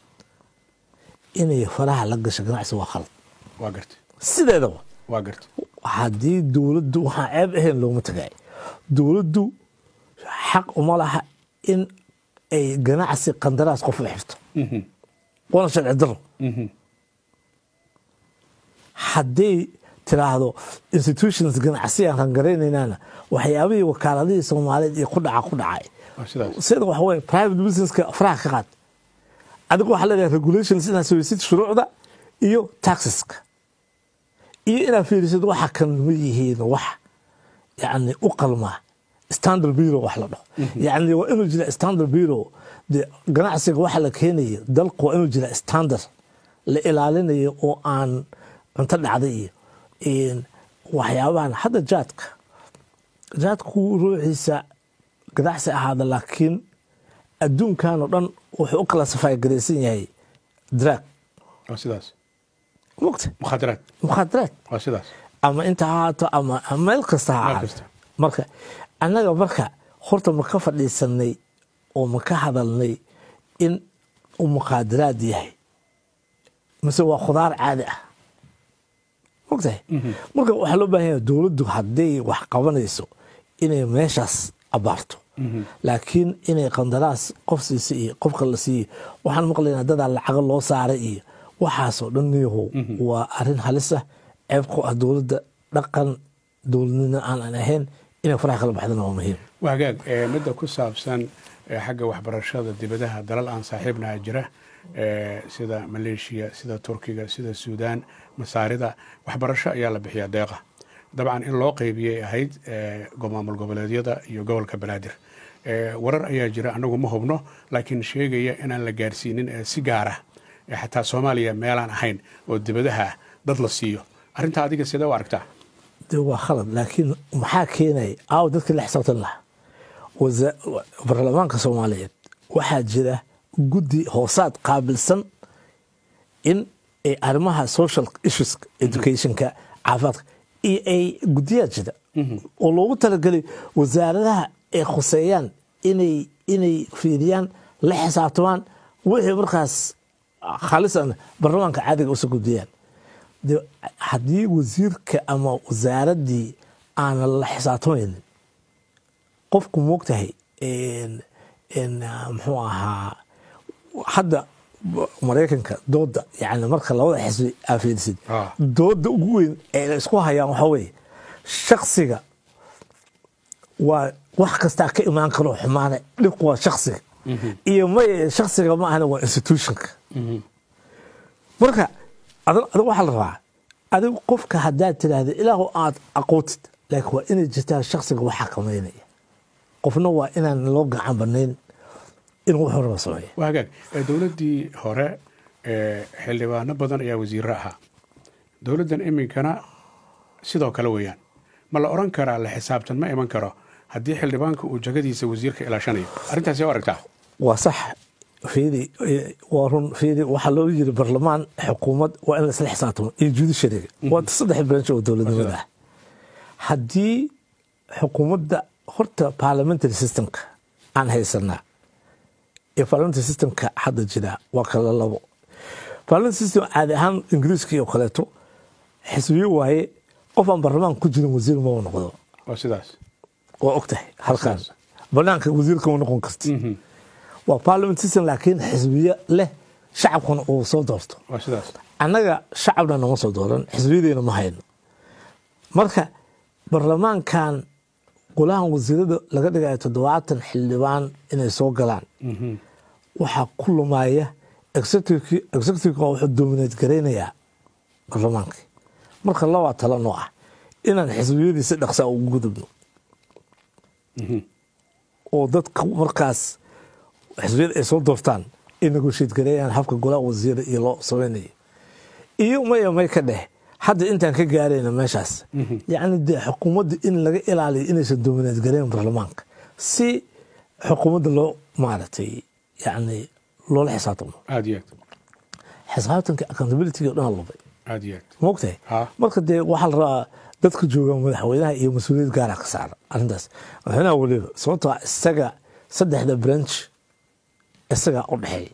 inay faraha la gasho ganacsi waa khalad waa gartay sideedaba waa gartay haddii dowladdu waxaan ceeb ahayn looma tagay dowladdu xaq uma laha in ay ganacsi qandaraas qof u xirto Mhm, waana sharci daro mhm. hadday tiraahdo institutions ganacsiyan rangaraynaynana waxyaabihii wakaaladihii soomaaliyeed iyo ku dhaca ku dhacay waa sidaas sida waxa weye private businesska faraha ka qaad adigu waxaa leedahay regulations inaad samaysid shuruucda iyo taxeska iyo inaad fiirisid waxa kan ma yihiin wax yani u qalma standard bureau wax la dhaho yani waa inuu jira standard bureau de ganacsiga waxa la keenayo dalku waa inuu jira standard la ilaalinayo oo aan cunto dhacday iyo een, waxyaabahan hadda jaadka jaadku ruuxiisa ganacsi ahaada laakiin adduunkan oo dhan wuxuu u kala safaagaraysan yahay drag waa sidaas mogta mukhadaraad mukhaadaraad waa sidaas ama inta ha ahaato ama ama meel kasta ha Meel ahaato kasta. marka annaga marka horta ma ka fadhiisanay oo ma ka hadalnay in uu mukhaadaraad yahay mise waa khudaar caadi ah mogtahay marka waxaa loo baahan yahay dowladdu hadday wax qabanayso inay meeshaas abaarto laakiin inay qandaraas qof siisa iyo qofka la siiyo waxaan maqlaynaa dadaa lacago loo saaray iyo waxaasoo dhan niyahow waa arrin halisa ceeb ku ah dowladda dhaqan dowladnimo aan ahayn inay faraha kala baxdana waa muhiim waa hagaag eh, midda ku saabsan eh, xagga waxbarashada dibadaha dalal aan saaxiibnaha jira eh, sida maleeshiya sida turkiga sida suudaan masaarida waxbarasho ayaa la bixiyaa deeqa dabcan in loo qeybiyay ahayd eh, maamul goboleedyada iyo gobolka banaadir Eh, warar ayaa jira anagu ma hubno laakiin sheegaya inaan la gaarsiinin eh, si gaara eh, xataa soomaaliya meelaan ahayn oo dibadaha ah dad la siiyo arrintaa adiga sidee u aragtaa de waa khalad laakiin maxaa keenaya aaw dadka la xisaabtan lahaa wasa- baarlamaanka soomaaliyeed waxaa jira guddi hoosaad qaabilsan in ay arrimaha social issues educationka caafimaadka iyo ay guddiyaa jira oo loogu talagelay wasaaradaha ay khuseeyaan inay inay fiiriyaan la xisaabtamaan wixii markaas khalisan baarlamaanka caadiga usa gudbiyaan de haddii wasiirka ama wasaaraddii aanan la xisaabtamaynin qofku moogtahay en- en, ah, muxuu ahaa hadda maraykanka dooda yani marka labada xisbi aa fiirisid Ah. dooda ugu weyn ee la isku hayaan waxaa weeye shaksiga waa wax kastaa ka imaan karo xumaane dhibku waa shaksiga iyo may shaksiga ma ahna waa institutionka marka adig adig waxaa la rabaa adigu qofka haddaad tiraahda ilaahu aad aqootid laakiin waa inay jirtaa shaksiga wax xakameynaya qofna waa inaan loo gacan banayn inuu wuxuu raba sameeyo waa hagaag Eh, dowladdii hore eh, xildhibaano badan ayaa wasiiro ahaa dowladdan iminkana sidoo kale weeyaan ma la odhan karaa la xisaabtan ma iman karo haddii xildhibaanka uu jagadiisa wasiirka ilaashanayo arrintaasi u aragtaa waa sax fiidi eh, waa run fiidi waxaa loo yiri barlamaan xukuumad waa in la isla xisaabtamo iyo judishariga waa saddex branch oo dowladnimada ah haddii xukuumadda horta parliamentary systemka aan haysanaa iyo parliamentary systemka hadda jira waa kala labo parliamentary system caadi ahaan ingiriiska iyo kaleeto xisbiyo waaye qof aan barlamaan ku jirin wasiir ma uu noqdo waa sidaas waa ogtahay halkan banaanka wasiirka ma noqon karti waa parliament system laakiin xisbiyo leh shacabkuna uu soo doorto waa sidaas annaga shacabna nama soo dooran xisbiyadeena ma hayno marka barlamaankan golahan wasiirada laga dhigayo toddobaatan xildhibaan inay soo galaan waxaa ku lumaya executive executive wuxuu dominate garaynayaa barlamaanka marka labaa talo noo ah inaan xisbiyadii si dhaqsaa ugu gudubno oo dadka markaas xisbiyada ay soo doortaan ay negotiate gareeyaan habka golaha wasiira iyo loo samaynayo iyo maya may ka dheh hadda intaan ka gaarayna meeshaas yacni dee xukuumadda in laga ilaaliyo inaysan dominate gareyn barlamaanka si xukuumadda loo maaragtay yacni loola xisaabtamo aad iyo aad xisaabtanka accountabilityga dhan lubay aad iyo aad mogtahay Ha. marka dee waxaa la rabaa dadka jooga madaxweynaha iyo mas-uuliyad gaara ka saara arrintaas madaxweynaha weliba sababtoo ah isaga saddexda branch isagaa u dhexeeya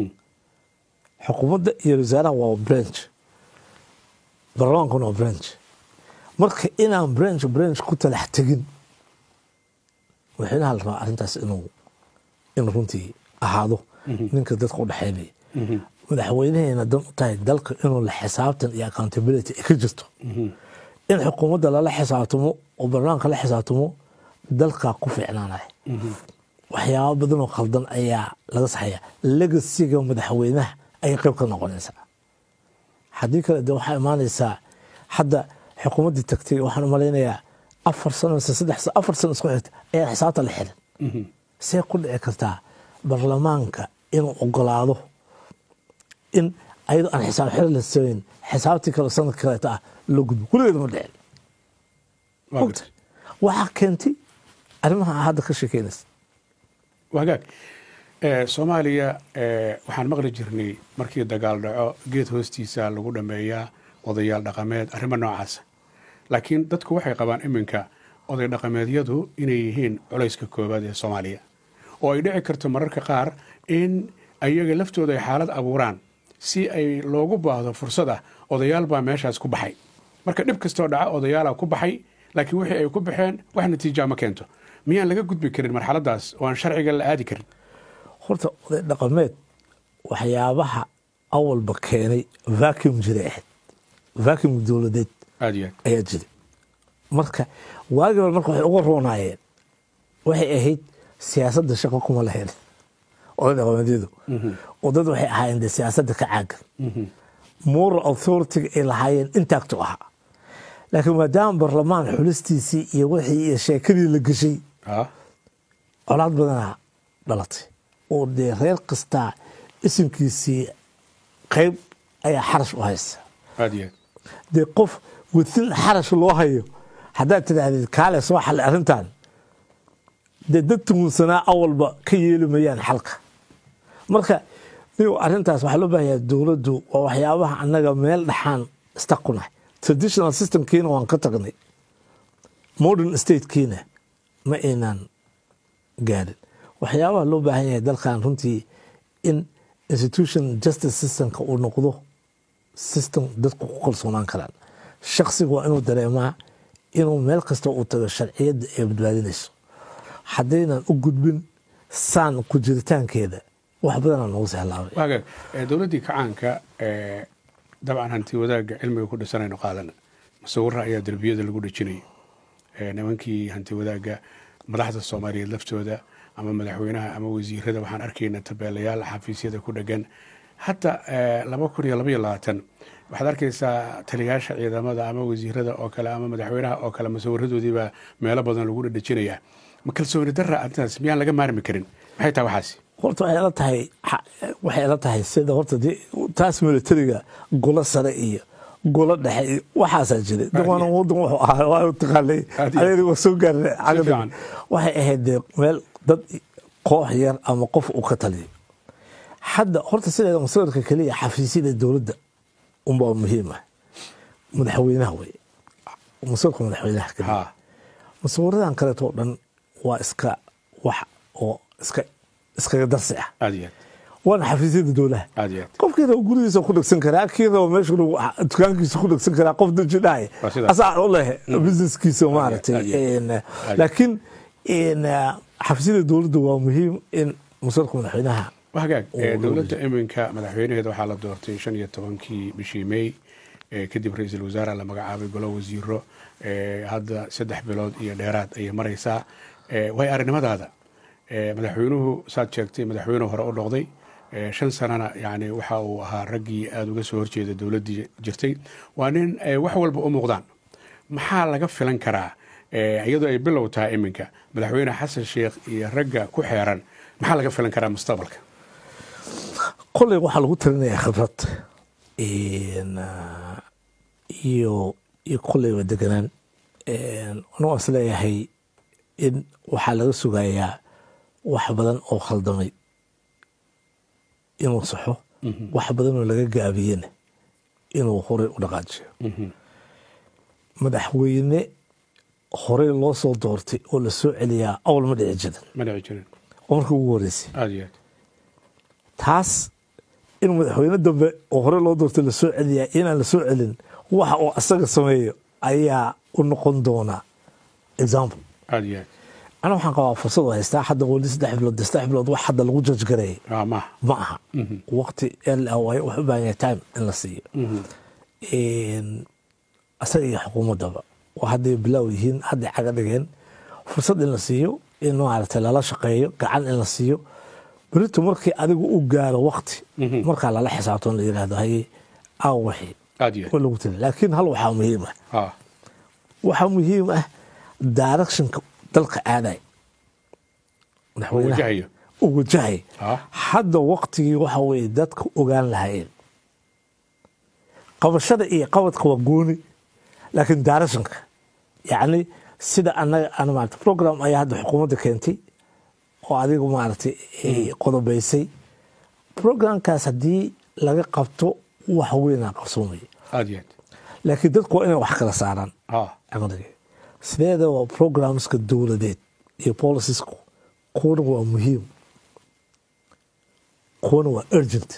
xukuumadda iyo wasaaraha waa branch barlamaankuna waa branch marka inaan branch branch ku talax tegin madaxweynaha la rabaa arrintaas inuu inuu runtii ahaado ninka dadka u dhexeynaya madaxweynaheena dan u tahay dalka inuu la xisaabtan iyo accountability ay ka jirto in xukuumadda lala xisaabtamo oo barnaamijka la xisaabtamo dalkaa ku fiicnaanaya waxyaabo badan oo khaldan ayaa laga saxaya legasiga madaxweynaha ayay qayb ka noqonaysaa haddii kale de waxaa imaanaysaa hadda xukuumaddii tagtay waxaan u malaynayaa afar sano mise saddex sano afar sano isku xigta ayaa xisaabta la xirin see ku dhici kartaa barlamaanka inuu ogolaado in ayadoo aan xisaab xir la samayn xisaabtii kale sanadka kaleeta ah loo gudbo weligeeda ma dhicin waa Ogta. waxaa keentay arrimaha aad hadda ka sheekeynaysa waa hagaag Eh, soomaaliya eh, waxaan maqli jirnay markii dagaal dhaco geed hoostiisa lagu dhameeyaa odayaal dhaqameed arrimo noocaasa laakiin dadku waxay qabaan iminka oday dhaqameedyadu inay yihiin culayska koowaad ee soomaaliya oo ay dhici karto mararka qaar in ayaga laftooda ay xaalad abuuraan si ay loogu baahdo fursad ah odayaal baa meeshaas ku baxay marka dhib kastoo dhaca odayaalaa ku baxay laakiin wixii ay ku baxeen wax natiijaa ma keento miyaan laga gudbi karin marxaladaas oo aan sharciga la aadi karin horta oday dhaqameed waxyaabaha awalba keenay vacuum jiray ahayd vacuum dowladeed aada iyo aad ayaa jiray marka waagii hore marka waxay uga roonaayeen waxay ahayd siyaasadda shaqo kuma lahayn oday dhaqameedyadu oo dad waxay ahaayeen dee siyaasadda ka caagan moral authority ay lahaayeen intaagtu ahaa laakiin maadaama barlamaan xulistiisii iyo wixii iyo sheekadii la geshay ah colaad badanaa dhalatay oo dee reer kastaa isimkiisii qayb ayaa xarash u haysa aada iyo aad dee qof watin xarash loo hayo haddaad tidhaahdid kaale soo xalli arrintan dee dad tumunsanaa awalba ka yeeli mayaan xalka marka niw arrintaas waxaa loo baahanyaa dowladdu waa waxyaabaha annaga meel dhaxaan istak ku nahay traditional systemkiina waan ka tagnay modern statekiina ma aynaan gaarin waxyaabaha loo baahan yahay dalkan runtii in institution justice systemka uu noqdo system dadku ku kalsoonaan karaan shaksiga waa inuu dareemaa inuu meel kasta uu tago sharciyadda ay badbaadinayso haddaynan u gudbin saan ku jiritaankeeda wax badanaa noogu sahlaabay waa hagaag Eh, dowladdii kacaanka eh, dabcan hanti wadaagga cilmiga ku dhisanayno qaadana musawira ayaa derbiyada lagu dhejinayay Eh, nimankii hanti wadaagga madaxda soomaaliyeed laftooda ama madaxweynaha ama wasiirada waxaan arkaynaa tabeelayaal xafiisyada ku dhegan hadda eh, laba kun iyo laba iyo labaatan waxaad arkaysaa taliyaasha ciidamada ama wasiirada oo kale ama madaxweynaha oo kale musawiradoodiibaa meelo badan lagu dhedhejinayaa ma kalsooni darra arrintaas miyaan laga maarmi karin maxay tahay waxaasi horta waxay ila tahay xa- waxay ila tahay sida horta dee taas militariga golo sare iyo golo dhexe iyo waxaasaa jiray dawaana wadan wuxuu ahaa waa taqaanay Aad iyo aad. ayadi waa soo gaarnay caqliga. fiican. waxay ahayd dee meel dad koox yar ama qof uu ka taliyo hadda horta sideeda masawirka keliya xafiisyada dowladda unbaa muhiim ah madaxweynaha wey masawirka madaxweynaha keliya ha musawiradan kaleeto oo dhan waa iska wax oo iska iskaga darsi ah aad iyo aad waana xafiisyada dowlaha aad iyo aad qofkiina gurigiisa ku dhegsan karaa kiina meesha dukaankiisa ku dhegsan karaa qof daji dhahay Waa sidaas. asaa u leh businesskiisa aad maaragtay iyo een, aad. laakiin een, xafiisyada dowladda waa muhiim in musawirka madaxweynaha waa hagaag Oo Eh, loo dowladda iminka madaxweynaheeda waxaa la doortay shan iyo tobankii bishii may Eh, kadib ra-iisul wasaare la magacaabay golo wasiiro Eh, hadda saddex bilood iyo dheeraad ayay maraysaa Eh, way arrinimadaada Eh, madaxweynuhu saad sheegtay madaxweyne hore u noqday Eh, shan sanana yani waxa uu ahaa raggii aada uga soo horjeeda dowladdii jirtay waa nin eh, wax walba u muuqdaan maxaa laga filan karaa Eh, iyadoo ay bilow tahay iminka madaxweyne xasan sheekh iyo ragga ku xeeran maxaa laga filan karaa mustaqbalka kolley waxaa lagu talinayaa khibrad een, ah, iyo iyo kolleyba deganaan anuu is leeyahay in waxaa laga sugayaa wax badan oo khaldamay inuu saxo wax badan oo laga gaabiyena inuu horey u dhaqaajiyo madaxweyne horey loo soo doortay oo la soo celiyaa awal ma dhici jirin ma dhici jirin oo markii ugu horeysay aada iyo aad taas in madaxweyne dambe oo hore loo doortay la soo celiyaa inaan la soo celin waxa uu asaga sameeyo ayaa u noqon doona example aada iyo aad ana waxaan qabaa fursad oo haystaa hadda weli saddex bilood saddex bilood wax hadda lagu jajgareeyay Ah, maaha ma aha waqti l way wax u baahan yahay time in la siiyo Een, asaga iyo xukuumaddaba waa hadday bilaaw yihiin hadday caga dhigeen fursad in la siiyo in maaragtay lala shaqeeyo gacan in la siiyo berito markii adigu u gaaro waqti markaa lala xisaabto in la yidhaahdo haye aaw wixii aada iyo waa aad lagu tali laakiin hal waxaa muhiim ah ah waxaa muhiim ah directionka dalka aaday madaxweynaha wajahayo u wajahay Ah. hadda waqtigii waxa weye dadka ogaan lahaayeen qabashada iyo qabadka waa gooni laakiin directionka yacni sida anaga aan maarata program ayaa hadda xukuumadda keentay oo adigu maaragtay ay qodobaysay programkaas haddii laga qabto wax weynaa qabsoomaya aada iyo aad laakiin dadku waa inay wax kala saaraan ah caqliga sideeda waa programska dowladeed iyo policysku kuwana waa muhiim kuwana waa urgent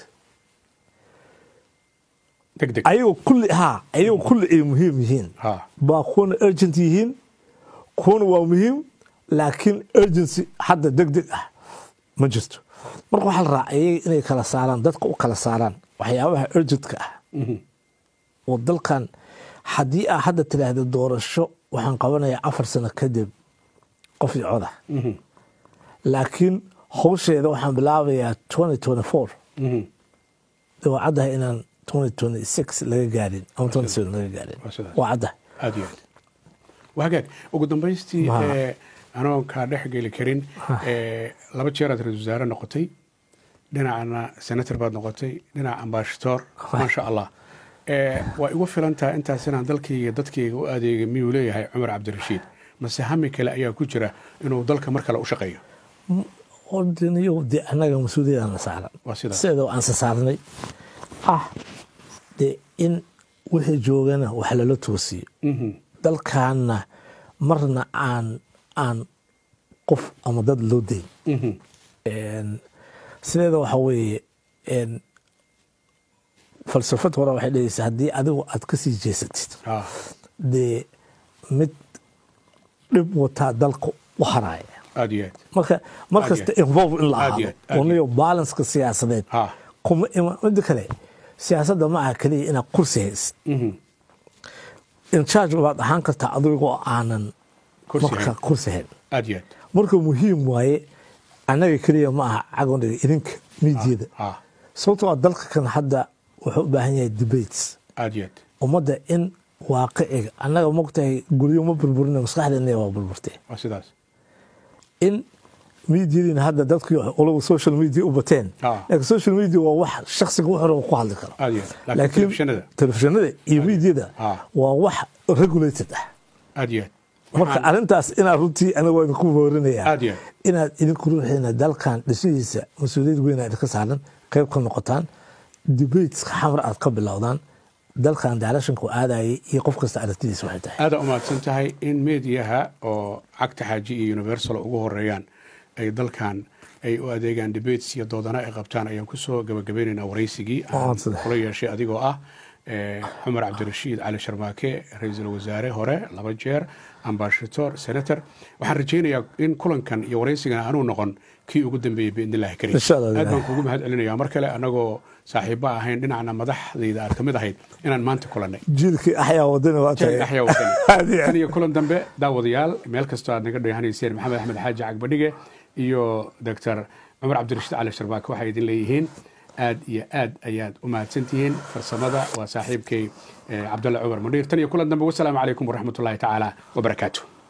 deg deg ayagoo kulli ha ayagoo kulli ay muhiim yihiin ha baa kuwana urgent yihiin kuwana waa muhiim laakiin urgency hadda deg deg ah ma jirto marka waxaa la raacay iyaga inay kala saaraan dadka u kala saaraan waxyaabaha urgentka ah oo dalkan haddii aa hadda tidhaahda doorasho waxaan qabanayaa afar sano kadib qof iyo coda laakiin hawsheeda waxaan bilaabayaa twenty twenty four dee waa caddahay inaan twenty twenty six laga gaarin ama twenty seven laga gaarin Waa sidaas. waa caddahay aada iyo aad waa hagaag ugu dambaystii Ma- eh, anoon kaa dhex geli karin eh, laba jeer aad ra-isul wasaare noqotay dhinacana senator baad noqotay dhinaca ambashadoor maasha allah Eh, waa igu filan tahay intaas inaan dalkayga dadkayga u adeegay miyuu leeyahay cumar cabdirashiid mase hami kale ayaa ku jira inuu dalka mar kale u shaqeeyo ordinayo dee annaga mas-uuliyadaan la saaran Waa sidaas. sideeda aan sa saarnay ah dee in wixii joogana wax lala toosiyo dalkaanna marna aan aan qof ama dad loo dayn Een, sideeda waxa weeye een, falsafad hore waxay dhehaysaa haddii adigu aad ka sii jeesatid Ah, dee mid dhib wataa dalka u haraya aada iyo aad marka markasta involve in la Aad iyo ahaado aad, aad iyo uniyo balanska siyaasadeed Ha. kuma ima mida kale siyaasadda ma aha keliya inaad kursi haysid in charge baad ahaan kartaa adigoo aanan Kursi marka hayn. kursi hayn aada iyo aad marka muhiim waaye annaga keliya ma aha cagondhiga idinka miidiyada ah sababtoo ah dalka kan hadda wuxuu u baahan yahay debates aada iyo aad ummadda in waaqiciga annaga mogtahay guryo ma burburina maskaxdeena waa burburtee waa sidaas in miidiyadiina hadda dadkii ologu social media u bateen Ah. laakiin social media waa wax shaksiga wuxuu rabo ku hadli karo aad iyo aad laakiin telefishinada telefishinada iyo miidiyada Ah. waa wax regulated ah aad iyo aad marka Waxaan- arrintaas inaad runtii aniga waa idinku boorinaya Aad iyo aad. inaad idinku ruuxiina dalkan dhismihiisa mas-uuliyad weyn aad ka saaran qayb ka noqotaan debateska xamar aad ka bilowdaan dalkan directionku aadayay iyo qof kasta aragtidiisa waxay tahay aada umahadsan tahay in meediyaha oo cagta xaaji iyo universal ugu horeeyaan ay dalkan ay u adeegaan debates iyo doodana ay qabtaan ayaan kusoo gabagabaynaynaa waraysigii aan Mahadsan. kula yeeshay adigoo ah eh, cumar cabdirashiid cali sharmaake ra-iisul wasaare hore laba jeer ambashator senator waxaan rajaynayaa in kulankan iyo waraysigan aanuu noqon kii ugu dambeeyey biidnillahi karim Insha Allah, aad baan Ilaahay. kugu mahad celinaya mar kale anagoo saaxiibo ahayn dhinacna madaxdayda aad kamid ahayd inaan maanta kulannay jiilkii axyaa wadani waa tahay jeeg axyaa wadani Aad iyo aad. tan iyo kulan dambe daawadayaal meel kastoo aad naga dhegahanayseen maxamed axmed xaaji cagbadhige iyo doctor cumar cabdirashiid cali sharbaake waxay idin leeyihiin aad iyo aad ayaad u mahadsantihiin farsamada waa saaxiibkay eh, cabdalle cumar mudhiir tan iyo kulan dambe wasalaamu calaykum waraxmatullaahi tacaala wabarakaatu